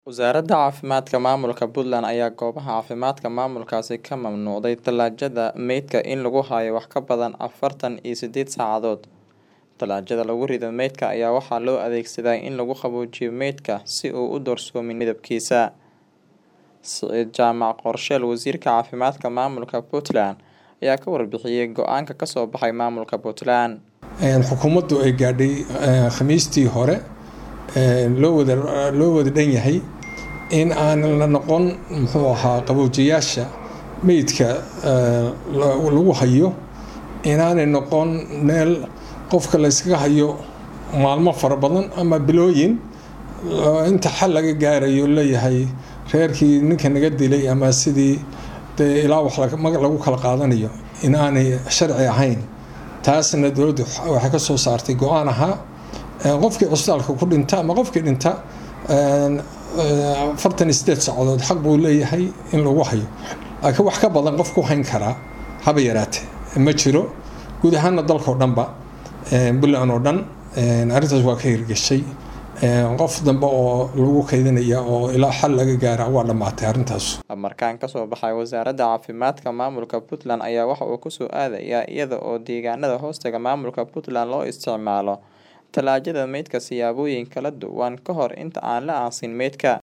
Wasaaradda Caafimaadka Maamulka Puntland ayaa goobaha caafimaadka maamulkaasi ka mamnuucday talaajada meydka in lagu hayo wax ka badan afartan iyo sideed saacadood. Talaajada lagu rido meydka ayaa waxaa loo adeegsadaa in lagu qaboojiyo meydka si uu u doorsoomin midabkiisa. Siciid Jaamac Qorsheel Wasiirka Caafimaadka Maamulka Puntland ayaa ka warbixiyay go'aanka ka soo baxay maamulka Puntland. xukuumaddu ay gaadhay khamiistii hore loo wada loo wada dhan yahay in aan la noqon muxuu ahaa qaboojiyaasha meydka lagu hayo inaanay noqon meel qofka la yskaga hayo maalmo fara badan ama bilooyin inta xal laga gaarayo leeyahay reerkii ninka naga dilay ama sidii dee ilaa wax lagu kala qaadanayo in aanay sharci ahayn taasna dowladdu waxay ka soo saartay go-aan ahaa qofkii cusbitaalka ku dhinta ama qofkii dhinta afartan iyo sideed saacadood xaq buu leeyahay in lagu hayo laakiin wax ka badan qof ku hayn karaa haba yaraate ma jiro guud ahaana dalkao dhanba puntland oo dhan arrintaas waa ka hirgeshay qof dambe oo lagu kaydinaya oo ilaa xal laga gaara waa dhammaatay arrintaas Markaan ka soo baxay wasaaradda caafimaadka maamulka Puntland ayaa waxa uu ku soo aadayaa iyada oo deegaanada hoostaga maamulka Puntland loo isticmaalo talaajada meydka siyaabooyin kala duwan ka hor inta aan la aasin meydka.